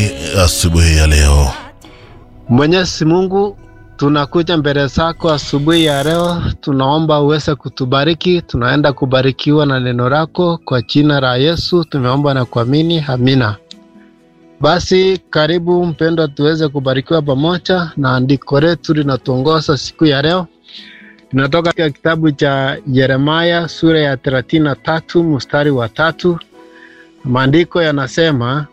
nini asubuhi ya leo? Mwenyezi Mungu, tunakuja mbele zako asubuhi ya leo, tunaomba uweze kutubariki. Tunaenda kubarikiwa na neno lako kwa jina la Yesu tumeomba na kuamini, amina. Basi karibu mpendwa, tuweze kubarikiwa pamoja na andiko letu linatuongoza siku ya leo. Tunatoka katika kitabu cha Yeremaya sura ya thelathini na tatu mstari wa tatu. Maandiko yanasema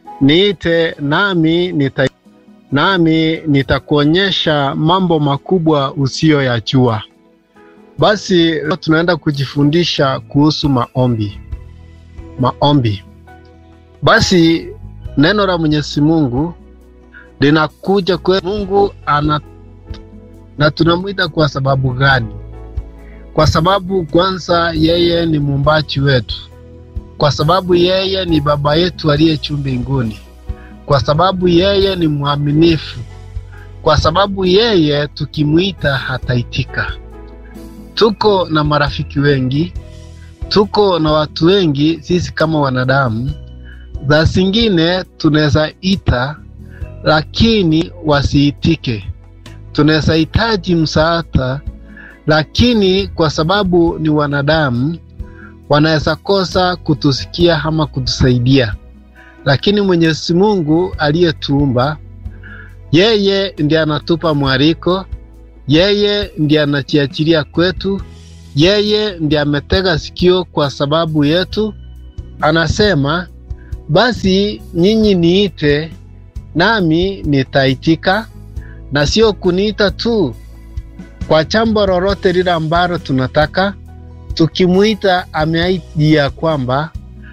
niite nami nita nami nitakuonyesha mambo makubwa usiyoyajua. Basi leo tunaenda kujifundisha kuhusu maombi. Maombi. Basi neno la Mwenyezi Mungu linakuja kwa Mungu ana na tunamwita kwa sababu gani? Kwa sababu kwanza, yeye ni muumbaji wetu, kwa sababu yeye ni baba yetu aliye juu mbinguni, kwa sababu yeye ni mwaminifu, kwa sababu yeye tukimwita hataitika. Tuko na marafiki wengi, tuko na watu wengi sisi kama wanadamu, za zingine tunaweza ita lakini wasiitike tunaweza hitaji msaada, lakini kwa sababu ni wanadamu wanaweza kosa kutusikia ama kutusaidia. Lakini Mwenyezi Mungu aliyetuumba, yeye ndiye anatupa mwaliko, yeye ndiye anajiachilia kwetu, yeye ndiye ametega sikio kwa sababu yetu. Anasema, basi nyinyi niite, nami nitaitika na sio kuniita tu kwa jambo lolote lile ambalo tunataka. Tukimwita, ameahidi ya kwamba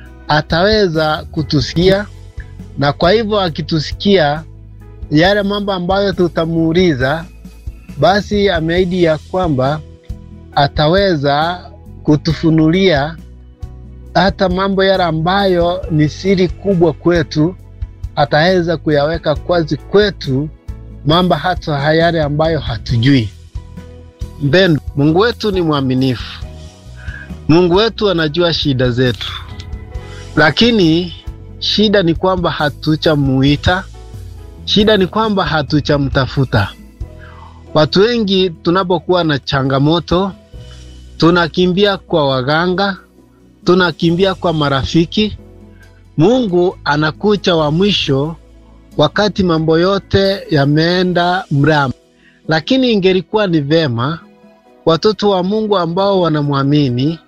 ataweza kutusikia, na kwa hivyo akitusikia yale mambo ambayo tutamuuliza, basi ameahidi ya kwamba ataweza kutufunulia hata mambo yale ambayo ni siri kubwa kwetu, ataweza kuyaweka kwazi kwetu mambo hata yale ambayo hatujui. Mpendwa, Mungu wetu ni mwaminifu. Mungu wetu anajua shida zetu, lakini shida ni kwamba hatuchamuita. Shida ni kwamba hatuchamtafuta. Watu wengi tunapokuwa na changamoto, tunakimbia kwa waganga, tunakimbia kwa marafiki. Mungu anakucha wa mwisho wakati mambo yote yameenda mrama. Lakini ingelikuwa ni vema watoto wa Mungu ambao wanamwamini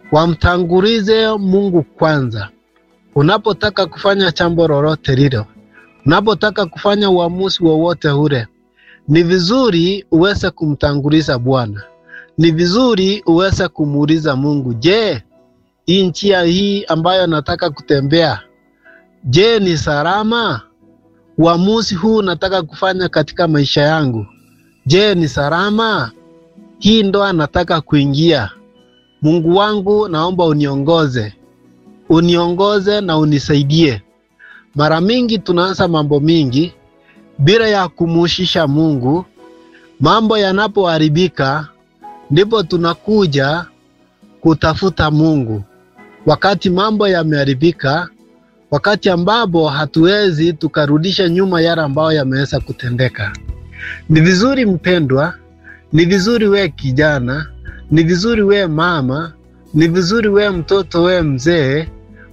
wamtangulize Mungu kwanza. Unapotaka kufanya jambo lolote lilo, unapotaka kufanya uamuzi wowote ule, ni vizuri uweze kumtanguliza Bwana. Ni vizuri uweze kumuuliza Mungu, je, hii njia hii ambayo nataka kutembea, je, ni salama? Uamuzi huu nataka kufanya katika maisha yangu, je, ni salama? Hii ndoa nataka kuingia, Mungu wangu, naomba uniongoze, uniongoze na unisaidie. Mara mingi tunaanza mambo mingi bila ya kumuhusisha Mungu. Mambo yanapoharibika, ndipo tunakuja kutafuta Mungu. Wakati mambo yameharibika wakati ambapo hatuwezi tukarudisha nyuma yale ambayo yameweza kutendeka. Ni vizuri mpendwa, ni vizuri we kijana, ni vizuri we mama, ni vizuri we mtoto, we mzee,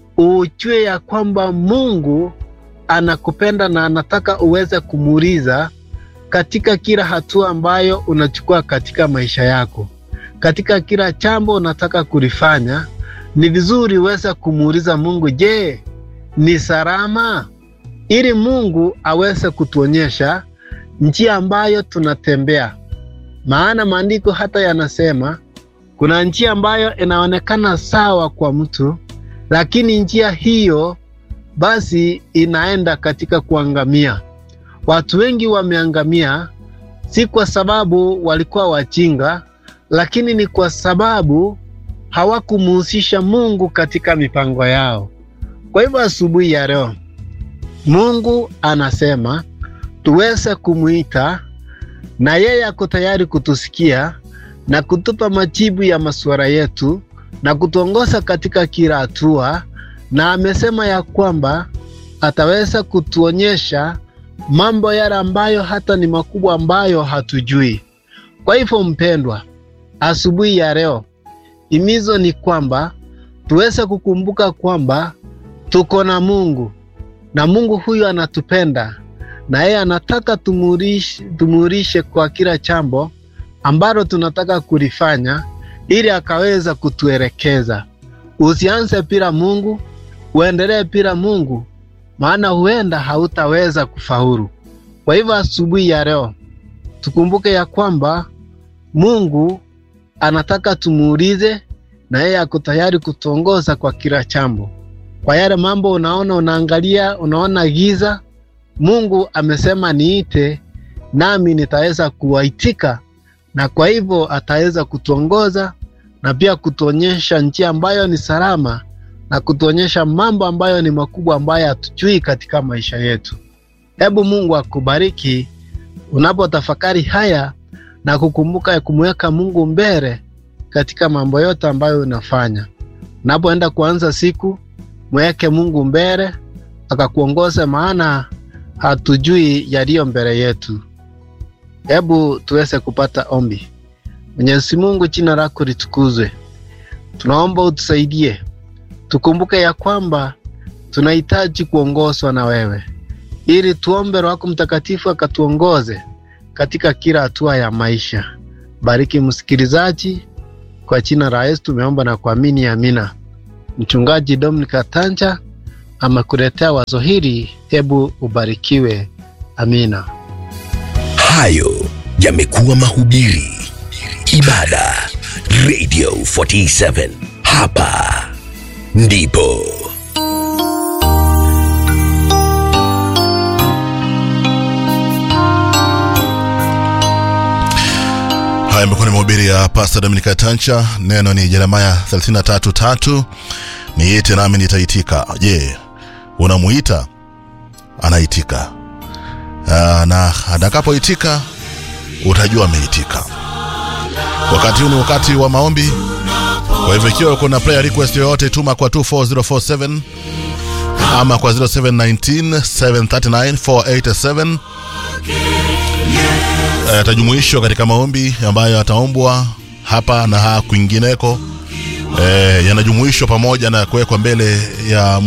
ujue ya kwamba Mungu anakupenda na anataka uweze kumuuliza katika kila hatua ambayo unachukua katika maisha yako, katika kila jambo unataka kulifanya. Ni vizuri uweze kumuuliza Mungu, je, ni salama, ili Mungu aweze kutuonyesha njia ambayo tunatembea. Maana maandiko hata yanasema kuna njia ambayo inaonekana sawa kwa mtu, lakini njia hiyo basi inaenda katika kuangamia. Watu wengi wameangamia, si kwa sababu walikuwa wajinga, lakini ni kwa sababu hawakumuhusisha Mungu katika mipango yao. Kwa hivyo asubuhi ya leo Mungu anasema tuweze kumwita, na yeye ako tayari kutusikia na kutupa majibu ya masuala yetu na kutuongoza katika kila hatua, na amesema ya kwamba ataweza kutuonyesha mambo yale ambayo hata ni makubwa ambayo hatujui. Kwa hivyo, mpendwa, asubuhi ya leo himizo ni kwamba tuweze kukumbuka kwamba tuko na Mungu na Mungu huyu anatupenda na yeye anataka tumurishe, tumurishe kwa kila jambo ambalo tunataka kulifanya ili akaweza kutuelekeza. Usianze bila Mungu, uendelee bila Mungu, maana huenda hautaweza kufaulu. Kwa hivyo asubuhi ya leo tukumbuke ya kwamba Mungu anataka tumuulize, na yeye ako tayari kutuongoza kwa kila jambo. Kwa yale mambo unaona, unaangalia, unaona giza, Mungu amesema niite, nami nitaweza kuwaitika, na kwa hivyo ataweza kutuongoza na pia kutuonyesha njia ambayo ni salama na kutuonyesha mambo ambayo ni makubwa ambayo hatujui katika maisha yetu. Hebu Mungu akubariki unapotafakari haya na kukumbuka ya kumweka Mungu mbele katika mambo yote ambayo unafanya. Unapoenda kuanza siku, mweke Mungu mbele akakuongoza, maana hatujui yaliyo mbele yetu. Hebu tuweze kupata ombi. Mwenyezi Mungu, jina lako litukuzwe. Tunaomba utusaidie, tukumbuke ya kwamba tunahitaji kuongozwa na wewe, ili tuombe Roho wako Mtakatifu akatuongoze katika kila hatua ya maisha. Bariki msikilizaji, kwa jina la Yesu tumeomba na kuamini, amina. Mchungaji Dominic Tanja amekuletea wazo hili, hebu ubarikiwe. Amina. Hayo yamekuwa mahubiri ibada Radio 47 hapa ndipo Haya imekuwa ni mahubiri ya Pastor Dominica Tancha. Neno ni Yeremaya 33:3, niite nami nitaitika. Je, unamuita? Anaitika. Aa, na atakapoitika utajua ameitika. Wakati huu ni wakati wa maombi. Kwa hivyo ikiwa kuna prayer request yoyote, tuma kwa 24047 ama kwa 0719 739 487 yatajumuishwa katika maombi ambayo yataombwa hapa na kwingineko. E, yanajumuishwa pamoja na kuwekwa mbele ya